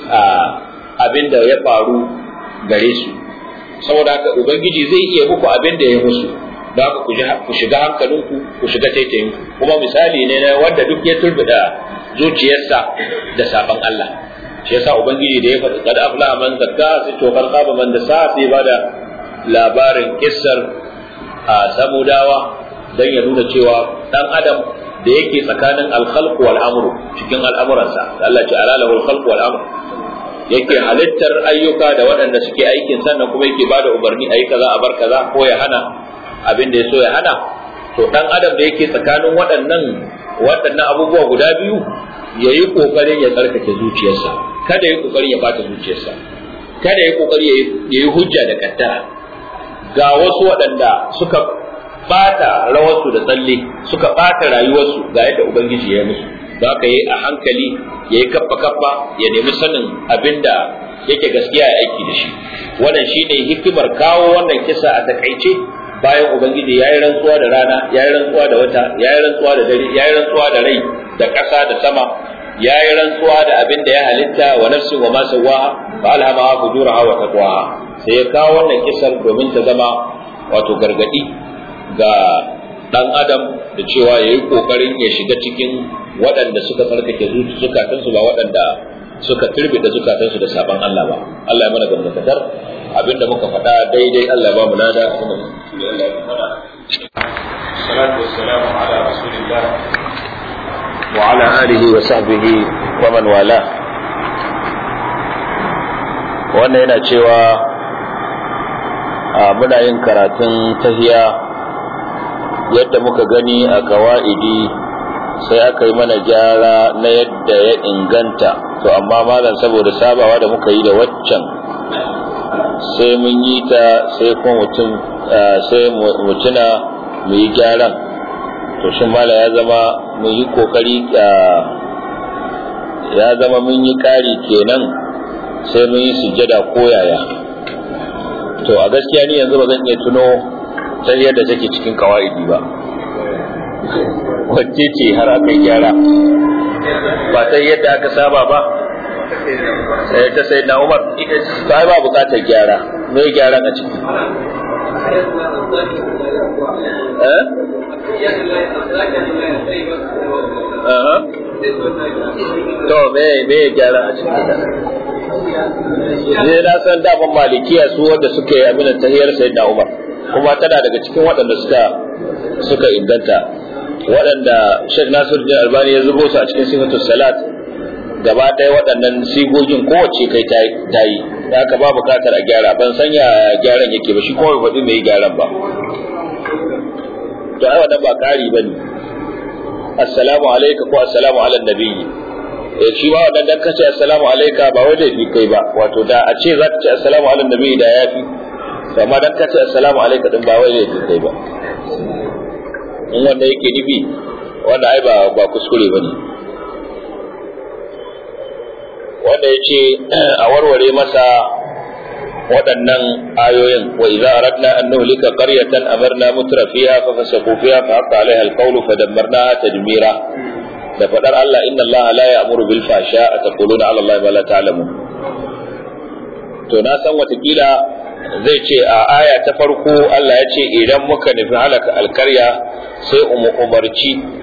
abin da ya faru gare su saboda haka ubangiji zai iya muku abin da ya musu da haka ku shiga hankalinku ku shiga taitayinku kuma misali ne na wanda duk ya turbida zuciyarsa da sabon Allah shi yasa ubangiji da ya faɗi kad aflaha man zakka sai to kar khaba man dasa sai bada labarin kissar a samudawa dan ya nuna cewa dan adam da yake tsakanin al-khalq wal amru cikin al'amuransa Allah ce ala lahu al-khalq wal amr yake halittar ayyuka da waɗanda suke aikin sannan kuma yake bada umarni ayi kaza a bar kaza ko ya hana abin da ya so ya hana to dan adam da yake tsakanin waɗannan waɗannan abubuwa guda biyu ya yi ƙoƙarin ya tsarkake zuciyarsa kada ya ƙoƙarin ya bata zuciyarsa kada ya ƙoƙari ya yi hujja da kaddara ga wasu waɗanda suka bata rawarsu da tsalle suka bata rayuwarsu ga yadda ubangiji ya musu za ka yi a hankali ya yi kaffa kaffa ya nemi sanin abin da yake gaskiya ya aiki da shi wannan shine hikimar kawo wannan kisa a takaice bayan ubangiji ya yi rantsuwa da rana ya yi rantsuwa da wata ya yi rantsuwa da dare ya yi rantsuwa da rai da ƙasa da sama ya yi rantsuwa da abin da ya halitta wa nafsin wa ma sawaha fa alhamaha fujuraha wa taqwaha sai ya kawo wannan kisar domin ta zama wato gargadi ga dan adam da cewa yayi kokarin ya shiga cikin waɗanda suka tsarkake zukatansu ba waɗanda suka turbe da zukatansu da sabon Allah ba Allah ya mana gamdakatar abinda muka faɗa daidai Allah ya ba mu lada salatu wassalamu ala rasulillah wa ala alihi wa sahbihi wa man wala wannan yana cewa muna yin karatun tahiya yadda muka gani a kawa'idi sai aka yi mana gyara na yadda ya inganta to amma malam saboda sabawa da muka yi da waccan sai mun yi ta sai kuma mutum sai mutuna mu yi gyaran to shin mala ya zama mun yi kokari ya zama mun yi kari kenan sai mun yi sujjada ko yaya to a gaskiya ni yanzu ba zan iya tuno ta yadda take cikin kawa'idi ba wacce ce har aka yi gyara ba ta yadda aka saba ba sai ta sai na umar ta ba bukatar gyara mai gyara a ciki to me me gyara a ciki ne na san daman malikiya su wanda suka yi aminan tahiyar sai da umar kuma tana daga cikin waɗanda suka suka inganta waɗanda Sheikh Nasir bin Albani ya zubo su a cikin sifatus salat gaba ɗaya waɗannan sigogin kowace kai ta yi da haka ba buƙatar a gyara ban san ya gyaran yake ba shi kuma bai faɗi mai gyaran ba to ai wannan ba ƙari ba ne assalamu alaika ko assalamu ala nabiyyi eh shi ba wannan dan kace assalamu alaika ba wai laifi kai ba wato da a ce za ka ce assalamu ala nabiyyi da yafi amma dan kace assalamu alaika din ba wai laifi kai ba in wanda yake nufi wanda ai ba ba kuskure bane wanda ya ce a warware masa waɗannan ayoyin wa idza aradna an nuhlika qaryatan amarna mutra fiha fa fasaqu fiha fa haqa alaiha alqawlu fa dammarnaha tadmira da fadar Allah inna Allah la ya'muru bil fahsha taquluna ala Allah ma la ta'lamun to na san watakila zai ce a aya ta farko Allah ya ce idan muka nufi halaka alkarya sai umu umarci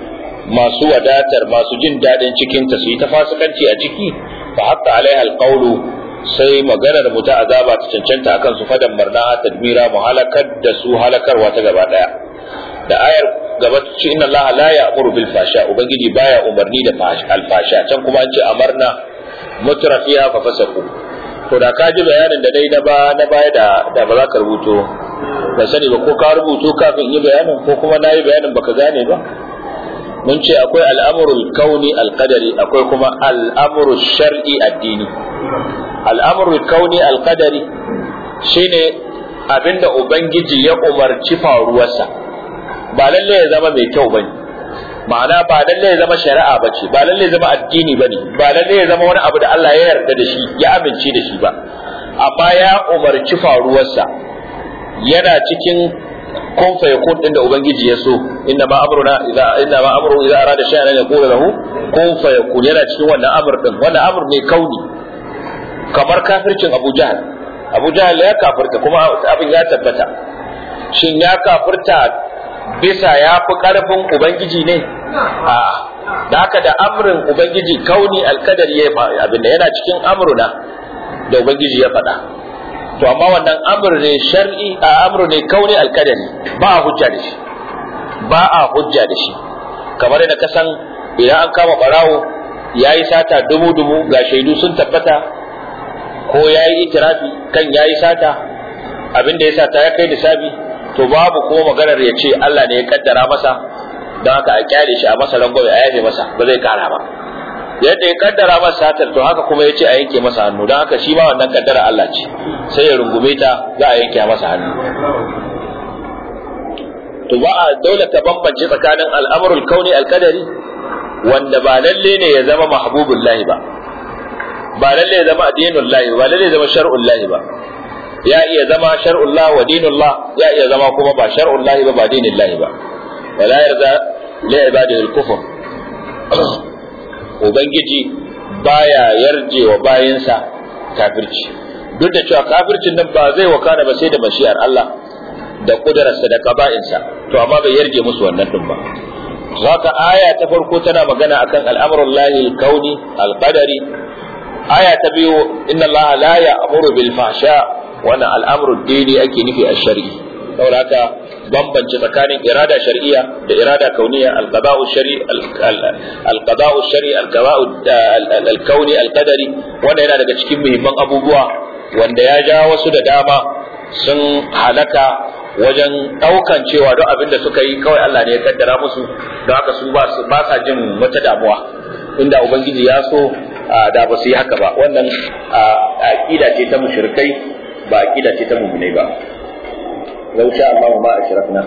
masu wadatar masu jin daɗin cikinta su yi ta fasikanci a ciki fa hatta alaiha alqawlu sai maganar mu ta azaba ta cancanta akan su fadan marna tadmira mu halakar da su halakarwa ta gaba daya da ayar gaba ta ce inna allaha la ya'muru bil fasha ubangiji baya umarni da alfasha can kuma an ce amarna mutrafiha fa fasaku to da ka ji bayanin da dai na ba na baya da da ba za ka rubuto ba sani ba ko ka rubuto kafin yi bayanin ko kuma na yi bayanin baka gane ba mun ce akwai al'amurul kauni alqadari akwai kuma al'amurul shar'i addini al'amurul kauni alqadari shine abinda ubangiji ya umarci faruwarsa ba lalle ya zama mai kyau bane ma'ana ba lalle ya zama shari'a bace ba lalle ya zama addini bane ba lalle ya zama wani abu da Allah ya yarda da shi ya amince da shi ba amma ya umarci faruwarsa yana cikin kun fa yakun din da ubangiji ya so inna ma amruna idza inna ma amru idza arada shay'an an yaqula lahu kun fa yakun yana cikin wannan amr din wannan amr ne kauni kamar kafircin Abu Jahl Abu Jahl ya kafirta kuma abin ya tabbata shin ya kafirta bisa ya fi karfin ubangiji ne a da haka da amrin ubangiji kauni alkadari ya abin da yana cikin amruna da ubangiji ya faɗa to amma wannan amr ne shar'i a amru ne kauni alkadari ba a hujja da shi ba a hujja da shi kamar yadda ka san idan an kama barawo ya yi sata dubu dubu ga shaidu sun tabbata ko ya yi itirafi kan ya yi sata abin da ya sata ya kai nisabi to babu kuma maganar ya ce Allah ne ya kaddara masa don haka a kyale shi a masa rangwame a yafe masa ba zai kara ba yadda ya kaddara masa satar to haka kuma ya ce a yanke masa hannu don haka shi ma wannan kaddara Allah ce sai ya rungume ta za a yanke masa hannu to ba a dole ka bambance tsakanin al'amurul kauni alkadari wanda ba lalle ne ya zama mahbubul lahi ba ba lalle ya zama addinul lahi ba lalle ya zama shar'ul lahi ba ya iya zama shar'ul lahi wa dinul lah ya iya zama kuma ba shar'ul lahi ba ba dinul lahi ba wala yarda li ibadihi al-kufr ubangiji baya yarje wa bayinsa kafirci duk da cewa kafircin nan ba zai wakana ba sai da mashi'ar Allah da kudararsa da kaba'insa to amma bai yarje musu wannan din ba haka aya ta farko tana magana akan al'amrul lahi al-kauni al-qadari aya ta biyu inna Allah la ya'muru bil fahsha wannan al'amru dini ake nufi a shar'i saboda haka bambance tsakanin irada shar'iyya da irada kauniya al-qada'u shar'i al-qada'u shar'i al-qada'u al-kauni al-qadari wannan yana daga cikin muhimman abubuwa wanda ya ja wasu da dama sun halaka wajen daukan cewa duk abin da suka yi kawai Allah ne ya kaddara musu don haka su ba sa jin wata damuwa inda ubangiji ya so da ba su yi haka ba wannan aqida ce ta mushrikai ba aqida ce ta mu'minai ba لو شاء الله ما أشركنا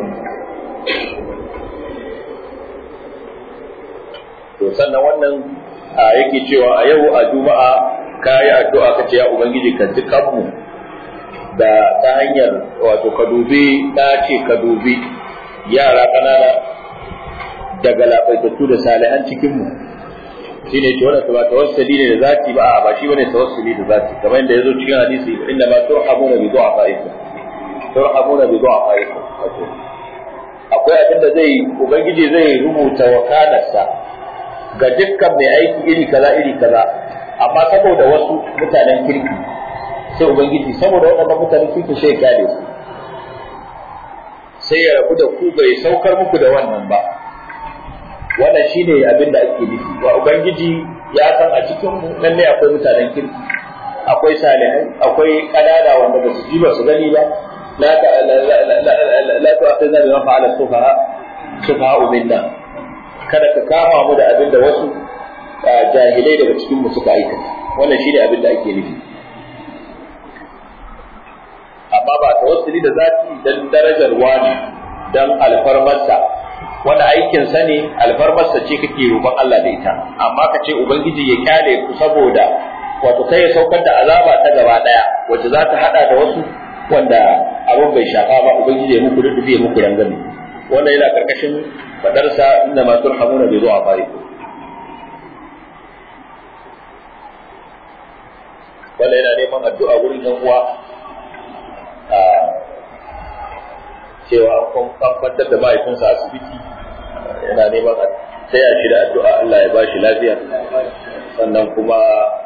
to sannan wannan yake cewa a yau a juma'a ka yi addu'a ka ce ya ubangiji ka ji kanmu da ta hanyar wato ka dubi ta ce ka dubi yara ƙanana daga lafaitattu da salihan cikinmu shi ne ce wannan ba tawassuli ne da zati ba ba shi bane tawassuli da zati kamar yadda ya zo cikin hadisi inna ma turhamuna bi du'afaikum turhamuna bi du'afaikum akwai abin da zai ubangiji zai rubuta wakalarsa ga dukkan mai aiki iri kaza iri kaza amma saboda wasu mutanen kirki sai ubangiji saboda waɗannan mutanen kirki sai ya kyale su sai ya rabu da ku bai saukar muku da wannan ba wannan shine abin da ake nufi wa ubangiji ya san a cikin mu lalle akwai mutanen kirki akwai salihai akwai kanana wanda ba su ji ba su gani ba لا لا لا لا لا تؤاخذنا بما فعل السفهاء سفهاء منا kada ka kama mu da abin da wasu jahilai daga cikin mu suka aikata wannan shine abin da ake nufi amma ba tawassuli da zati dan darajar wani dan alfarmarsa wanda aikin sa ne alfarmarsa ce kake roƙon Allah da ita amma ka ce ubangiji ya kyale ku saboda wato kai ya saukar da azaba ta gaba daya wacce za ta hada da wasu wanda abin bai shafa ba ubangiji ya muku rubuce ya muku rangami wannan yana karkashin fadarsa inna ma turhamuna bi du'a farikum wannan yana neman addu'a wurin yan uwa a cewa an kwantar da mahaifinsa asibiti yana neman taya shi da addu'a Allah ya bashi lafiya sannan kuma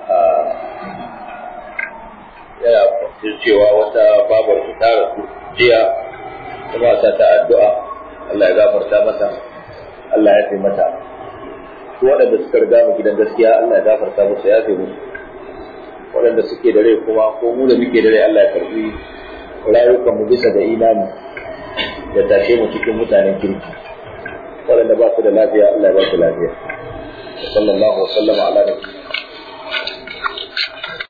yana cewa wata babar su ta rasu jiya kuma sa ta addu'a Allah ya gafarta mata Allah ya taimata su waɗanda suka riga mu gidan gaskiya Allah ya gafarta musu ya fi musu waɗanda suke da rai kuma ko mu da muke da rai Allah ya karbi rayukan mu bisa da imani da tashe mu cikin mutanen kirki waɗanda ba su da lafiya Allah ya ba su lafiya sallallahu alaihi wa sallama ala nabiyyi